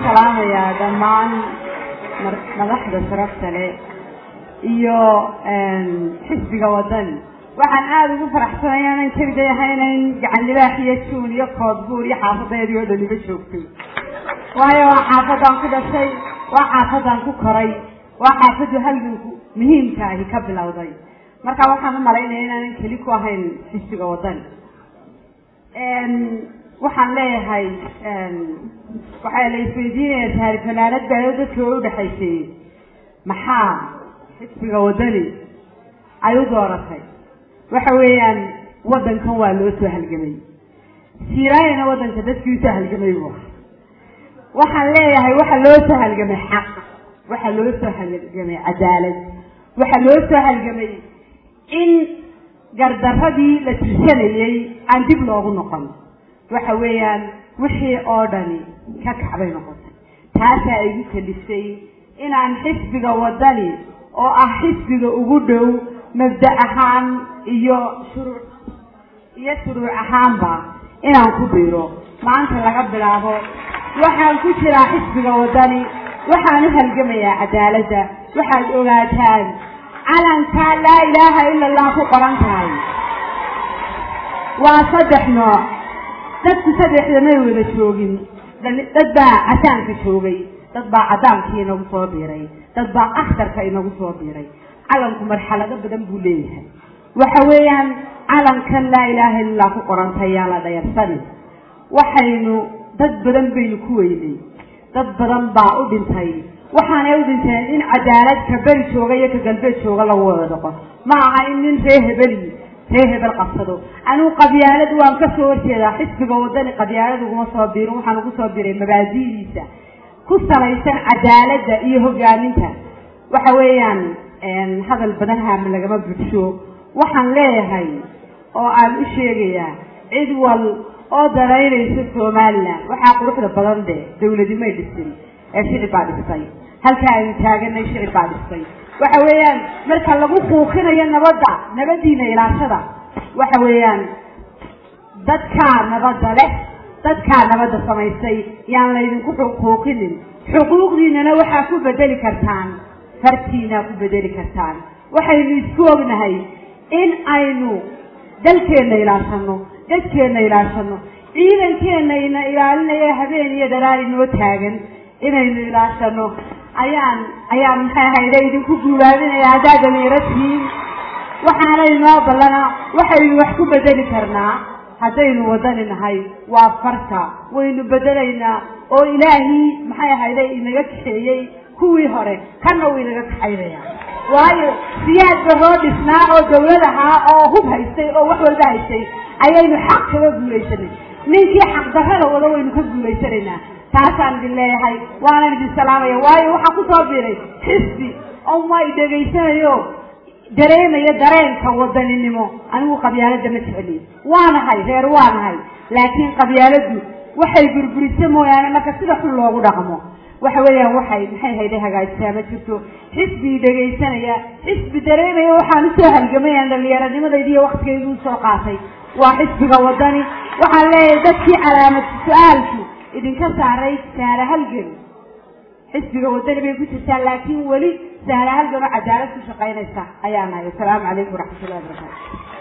salaamayaa dhammaan madaxda sharafta leh iyo xisbiga wadani waxaan aada ugu faraxsanay aanan keliday ahaynayn gacan libaax iyo juun iyo koodbuur iyo xaafadeedii oo dhaniba joogtay waayo waa xaafadaan ku dhashay waa xaafadaan ku koray waa xaafadu halganku muhiimka ahi ka bilowday marka waxaan u malaynaya inaanan keli ku ahayn xisbiga wadani waxaan leeyahay waxaa la isweydiinaya taari fanaanad baayo dadka way udhexaysay maxaa xisbiga wadani ay u dooratay waxa weeyaan waddankan waa loo soo halgamay siiraayana waddanka dadkii usoo halgamay bu waxaan leeyahay waxa loo soo halgamay xaq waxa loo soo halgamay cadaalad waxa loo soo halgamay in gardaradii la tirsanayey aan dib loogu noqon waxa weeyaan wixii oo dhani ka kacbay noqotay taasaa igu kalifay inaan xisbiga wadani oo ah xisbiga ugu dhow mabda ahaan iyo shuruuc iyo shuruuc ahaanba inaan ku biiro maanta laga bilaabo waxaan ku jiraa xisbiga wadani waxaan u halgamayaa cadaaladda waxaad ogaataan calankaa laa ilaaha ila allah ku qoran tahay waa saddex nooc dadku saddexda may wada joogin dad baa cadaanka joogay dad baa cadaankii inagu soo biiray dad baa akhtarka inagu soo biiray calanku marxalado badan buu leeyahay waxa weeyaan calankan laa ilaaha illa allah ku qorantay yaa la dhayarsani waxaynu dad badan baynu ku weynay dad badan baa u dhintay waxaanay u dhinteen in cadaalad ka beri jooga iyo ka galbeed jooga lagu wada dhaqo ma aha in nin ree hebeli ree hebel qabsado anigu qabyaalad waan ka soo horjeedaa xisbiga wadani qabyaalad uguma soo biirin waxaan ugu soo biray mabaadi'diisa ku salaysan cadaaladda iyo hogaaminta waxa weeyaan hadal badan haama lagama budsho waxaan leeyahay oo aan u sheegayaa cid wal oo daraynaysa somalilan waxaa quruxda badan de dawladi may dhisin ee shicib baa dhistay halka aynu taaganay shicib baa dhistay waxa weeyaan marka lagu kuukinayo nabadda nabadiina ilaashada waxa weeyaan dadkaa nabadda leh dadkaa nabadda samaystay yaan laydinku kuukinin xuquuqdiinana waxaa ku bedeli kartaan fartiinaa ku bedeli kartaan waxaynu isku ognahay in aynu dalkeenna ilaashano dadkeenna ilaashano ciidankeenayna ilaalinaya habeen iyo daraar inoo taagan inaynu ilaashano ayaan ayaan maxay ahayde idinku guulaabinaya haddaad dhalinyaro tihiin waxaana inoo ballana waxaynu wax ku bedeli karnaa haddaynu wadani nahay waa farta waynu bedelaynaa oo ilaahii maxay ahayde inaga kaxeeyey kuwii hore kanna uu inaga kaxaynaya waayo siyaad baroo dhisnaa oo dawlad ahaa oo hub haystay oo wax walba haystay ayaynu xaq kaga guulaysanay ninkii xaqdarrada wada waynu ka guulaysanaynaa taasaan idin leeyahay waanan idin salaamaya waayo waxaa ku soo biiray xisbi oo may dhegaysanayo dareemaya dareenka wadaninimo anigu qabyaaladda ma jecli waanahay reer waanahay laakiin qabyaaladdu waxay burburisa mooyaane marka sida xun loogu dhaqmo waxa weeyaan waxay maxay hayday hagaajisaa ma jirto xisbii dhegaysanaya xisbi dareemaya waxaan usoo halgamayaan dhallinyaranimadayda iyo waktigaydu usoo qaatay waa xisbiga wadani waxaan leeyahay dadkii calaamad su-aalku idinka saaray saara halgan xisbiga wadani bay ku jirtaa laakiin weli saara halgan oo cadaalad ku shaqaynaysa ayaa nahay asalaamu calaykum waraxmatullahi wabarakatu